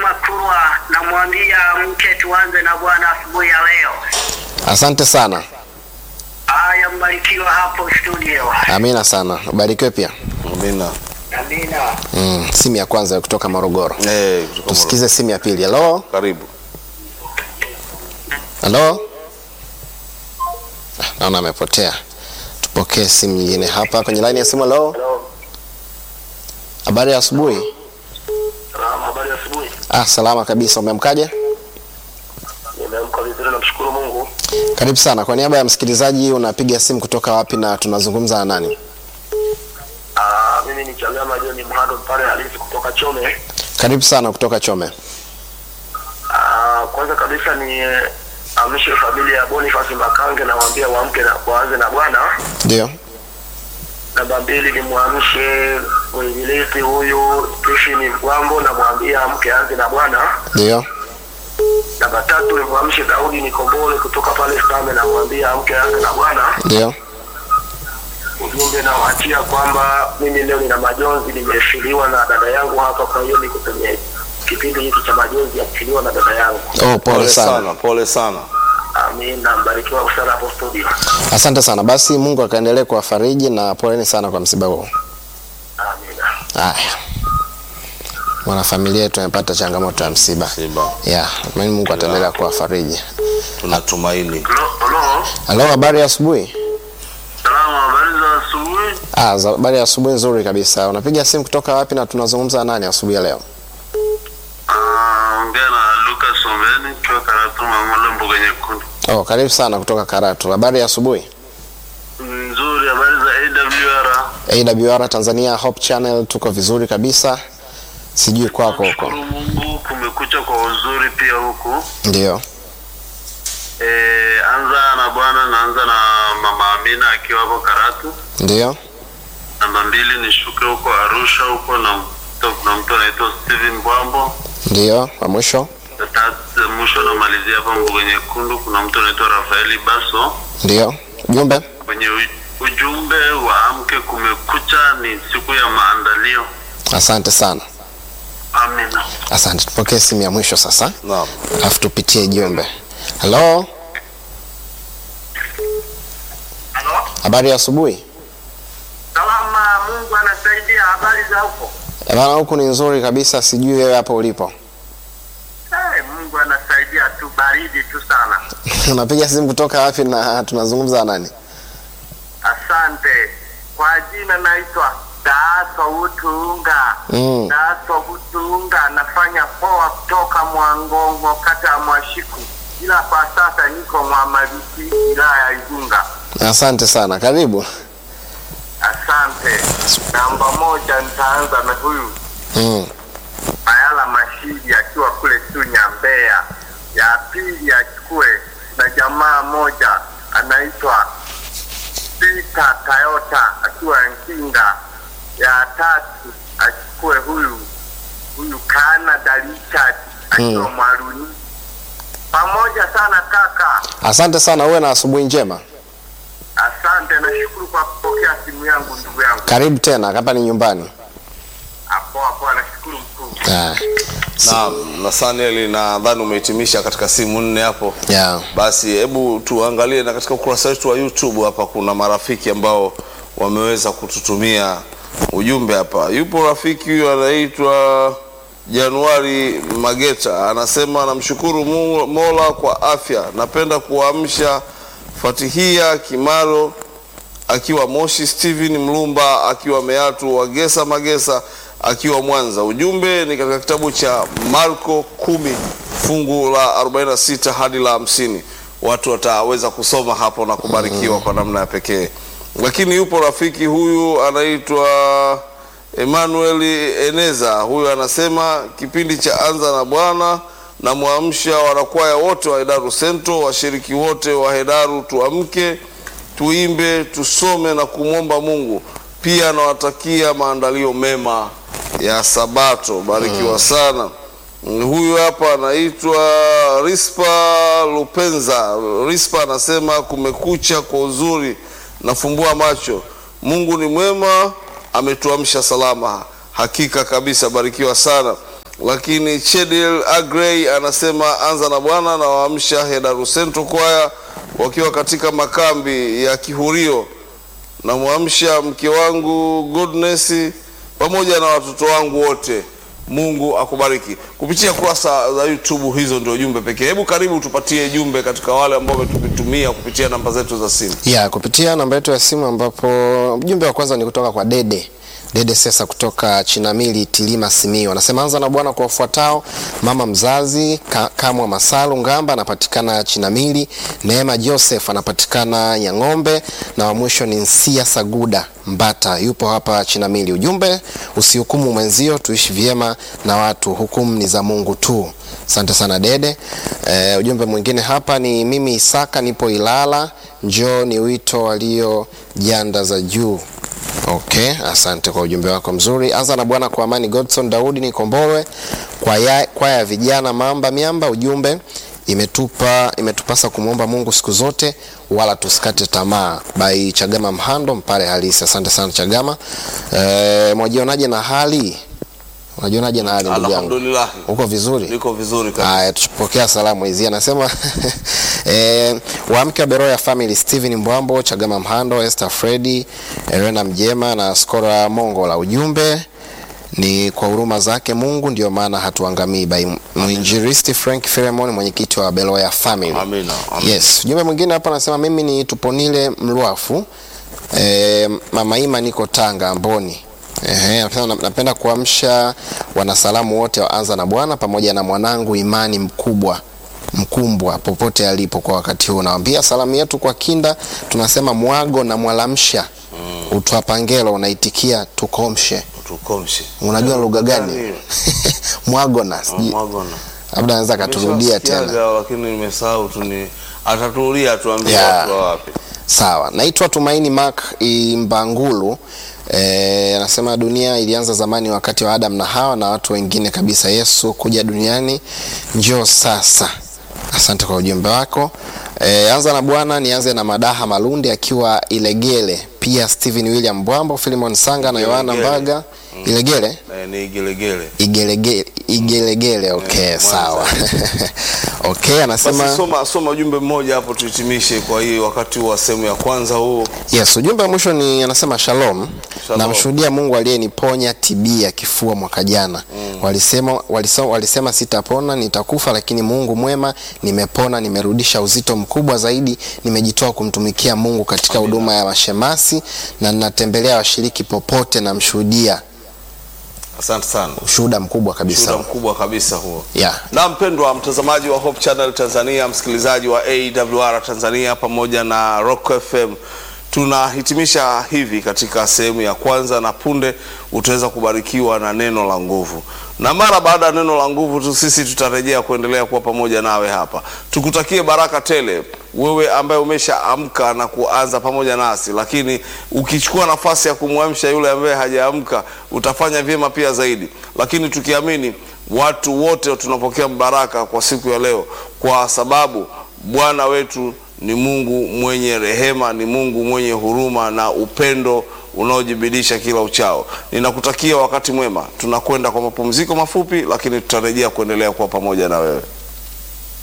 Makurwa, namwambia mke tuanze na Bwana asubuhi ya leo. Asante sana, Haya, mbarikiwa hapo studio. amina sana, ubarikiwe pia. Amina. Amina. Mm, simu ya kwanza kutoka Morogoro. Eh, kutoka Tusikize simu ya pili. Halo, Morogoro. Karibu. halo. Ah, Naona amepotea. Tupokee simu nyingine hapa kwenye laini ya simu. Halo, habari ya asubuhi. Salama, habari ya asubuhi. Ah, salama kabisa. Umeamkaje? Nimeamka vizuri, namshukuru Mungu. Karibu sana. Kwa niaba ya msikilizaji, unapiga simu kutoka wapi na tunazungumza na nani? Ah, mimi ni Chagama John Mhando pale halisi kutoka Chome. Karibu sana kutoka Chome. Ah, kwanza kabisa ni eh, amshe familia ya Boniface Makange na waambie waamke na waanze na Bwana. Ndio, Namba mbili ni mwamshe mwinjilisti huyu Stephen Mkwambo na mwambie amke anze na Bwana. ndio, Namba tatu ni mwamshe Daudi Nikombole kutoka pale Stame na mwambie amke anze na Bwana. ndio. Ujumbe nawaachia kwamba mimi leo nina majonzi, nimefiliwa na dada yangu hapa, kwa hiyo niko kwenye kipindi hiki cha majonzi ya kufiliwa na dada yangu. Oh, pole sana. Pole sana. Amina, mbarikiwa sana hapo studio. Asante sana. Basi Mungu akaendelee kuwafariji na poleni sana kwa msiba huo. Amina. Haya, mwanafamilia yetu amepata changamoto ya msiba. Simba. Yeah, mimi Mungu ataendelea kuwafariji. Tunatumaini. Halo, Halo, habari ya asubuhi? salama, habari za asubuhi. Ah, za- habari ya asubuhi nzuri kabisa. Unapiga simu kutoka wapi na tunazungumza na nani asubuhi ya leo? Ongea na Lucas Ombeni kwa Karatu Mamula Mboga Nyekundu. Oh, karibu sana kutoka Karatu. Habari ya asubuhi? Nzuri, habari za AWR. AWR Tanzania Hope Channel tuko vizuri kabisa. Sijui kwako huko. Shukuru Mungu, kumekucha kwa uzuri pia huku. Ndio. E, anza na bwana, naanza na mama Amina akiwa hapo Karatu. Ndio. Namba mbili nishuke huko Arusha huko na mtu- na mtu anaitwa Steven Bwambo. Ndio, wa mwisho. Na tatu mwisho namalizia hapa Mbuga Nyekundu, kuna mtu anaitwa Rafaeli Baso. Ndio. Jumbe? Kwenye u- ujumbe wa amke kumekucha ni siku ya maandalio. Asante sana. Amina. Asante. Tupokee simu ya mwisho sasa. Naam. Alafu tupitie jumbe. Halo, Halo? habari ya asubuhi? Salama, Mungu anasaidia. Habari za huko? Eh, Bana, huku ni nzuri kabisa, sijui wewe hapo ulipo. Hey, Mungu anasaidia tu, baridi tu sana. Unapiga simu kutoka wapi na tunazungumza na nani? Asante. Kwa jina naitwa Daaso Utunga. Mm. Daaso Utunga, nafanya poa kutoka Mwangongo, kata ya Mwashiku, ila kwa sasa niko Mwamaliki, wilaya ya Igunga. Asante sana, karibu. Asante. Namba moja nitaanza na huyu Mm. Mayala Mashidi akiwa kule Chunya, Mbeya. Ya pili achukue na jamaa moja anaitwa Peter Toyota akiwa Nkinga. Ya tatu achukue huyu huyu Canada Richard akiwa Mm. Mwaluni. Pamoja sana kaka, Asante sana, uwe na asubuhi njema. asante. Nashukuru kwa kupokea simu yangu ndugu yangu. Karibu tena, hapa ni nyumbani. Hapo hapo, nashukuru mkuu. Ah, Naam, na Saniel nadhani umehitimisha katika simu nne hapo. yeah. Basi hebu tuangalie na katika ukurasa wetu wa YouTube hapa kuna marafiki ambao wameweza kututumia ujumbe hapa. Yupo rafiki huyu anaitwa Januari Mageta anasema anamshukuru Mu- Mola kwa afya. Napenda kuamsha Fatihia Kimaro akiwa Moshi, Steven Mlumba akiwa Meatu, Wagesa Magesa akiwa Mwanza. Ujumbe ni katika kitabu cha Marko kumi fungu la 46 hadi la 50. Watu wataweza kusoma hapo na kubarikiwa kwa namna ya pekee. Lakini yupo rafiki huyu anaitwa Emmanuel Eneza, huyu anasema kipindi cha Anza na Bwana na mwamsha wanakwaya wote wa Hedaru Sento, washiriki wote wa Hedaru, tuamke tuimbe, tusome na kumwomba Mungu. Pia anawatakia maandalio mema ya Sabato. Barikiwa sana. Huyu hapa anaitwa Rispa Lupenza. Rispa anasema kumekucha kwa uzuri, nafumbua macho. Mungu ni mwema, ametuamsha salama. Hakika kabisa, barikiwa sana. lakini Chedil Agrey anasema anza na Bwana na waamsha Hedaru Central Choir wakiwa katika makambi ya Kihurio, na mwamsha mke wangu Goodness pamoja na watoto wangu wote. Mungu akubariki. Kupitia kurasa za YouTube, hizo ndio jumbe pekee. Hebu karibu tupatie jumbe katika wale ambao wametutumia kupitia namba zetu za simu. ya kupitia namba yetu ya simu ambapo ujumbe wa kwanza ni kutoka kwa Dede Dede Sesa kutoka Chinamili Tilima Simiyu anasema anza na Bwana kwa wafuatao: mama mzazi Ka, Kamwa Masalu Ngamba anapatikana Chinamili, Neema Joseph anapatikana Nyang'ombe, na wa mwisho ni Nsia Saguda Mbata yupo hapa Chinamili. Ujumbe usihukumu mwenzio, tuishi vyema na watu, hukumu ni za Mungu tu. Asante sana Dede. E, ujumbe mwingine hapa ni mimi Isaka nipo Ilala, njoo ni wito walio janda za juu. Okay, asante kwa ujumbe wako mzuri. Anza na Bwana kwa amani. Godson Daudi ni Kombolwe, kwaya kwa ya vijana Mamba Miamba. Ujumbe imetupa imetupasa kumwomba Mungu siku zote, wala tusikate tamaa. Bai Chagama Mhando Mpale halisi. Asante sana Chagama. E, mwajionaje na hali unajionaje na hali ndugu yangu? Alhamdulillah, Uko vizuri? niko vizuri kabisa. Haya, tupokea salamu hizi. Anasema eh, waamke wa Beroya Family, Steven Mbwambo, Chagama Mhando, Esther Fredi, Elena Mjema na Skora Mongola. Ujumbe ni kwa huruma zake Mungu ndio maana hatuangamii. By mwinjilisti Frank Filemon, mwenyekiti wa Beroya Family. Amina, amina. Yes, ujumbe mwingine hapa anasema mimi ni Tuponile Mlwafu e, mama Ima niko Tanga Mboni. Ehe, napenda, napenda kuamsha wanasalamu wote wa Anza na Bwana pamoja na mwanangu Imani mkubwa mkumbwa popote alipo kwa wakati huu. Nawambia salamu yetu kwa Kinda tunasema mwago na mwalamsha mm. Utwapangelo unaitikia tukomshe. Tukomshe. Unajua lugha gani? Gani? mwago na sijui Mwagona. labda anaweza akaturudia tena. Nimeshawasikiaga, lakini nimesahau tu ni ataturudia tuambie Yeah. watu wa wapi. Sawa, naitwa Tumaini Mark Imbangulu. Eh, anasema dunia ilianza zamani wakati wa Adam na Hawa na watu wengine kabisa. Yesu kuja duniani njoo sasa. Asante kwa ujumbe wako. E, anza na Bwana, nianze na Madaha Malundi akiwa Ilegele, pia Steven William Bwambo, Philemon Sanga na Yohana Ilegele. Mbaga. Ilegele? Eh, ni gelegele. Igelegele, Igelegele. Okay, Mwanza. sawa. okay, anasema Basi soma soma ujumbe mmoja hapo tuhitimishe kwa hii wakati wa sehemu ya kwanza huu. Yes, ujumbe wa mwisho ni anasema shalom. Shalom. Namshuhudia Mungu aliyeniponya TB ya kifua mwaka jana. Walisema, walisema, walisema sitapona, nitakufa, lakini Mungu mwema, nimepona, nimerudisha uzito mkubwa zaidi, nimejitoa kumtumikia Mungu katika huduma ya mashemasi na ninatembelea washiriki popote, namshuhudia Asante sana. ushuhuda mkubwa kabisa. Shuhuda mkubwa kabisa huo. Yeah. Na mpendwa mtazamaji wa Hope Channel Tanzania, msikilizaji wa AWR Tanzania pamoja na Rock FM, tunahitimisha hivi katika sehemu ya kwanza, na punde utaweza kubarikiwa na neno la nguvu, na mara baada ya neno la nguvu tu sisi tutarejea kuendelea kuwa pamoja nawe hapa. Tukutakie baraka tele wewe ambaye umeshaamka na kuanza pamoja nasi, lakini ukichukua nafasi ya kumwamsha yule ambaye hajaamka utafanya vyema pia zaidi, lakini tukiamini watu wote tunapokea baraka kwa siku ya leo, kwa sababu Bwana wetu ni Mungu mwenye rehema, ni Mungu mwenye huruma na upendo unaojibidisha kila uchao. Ninakutakia wakati mwema. Tunakwenda kwa mapumziko mafupi, lakini tutarejea kuendelea kuwa pamoja na wewe.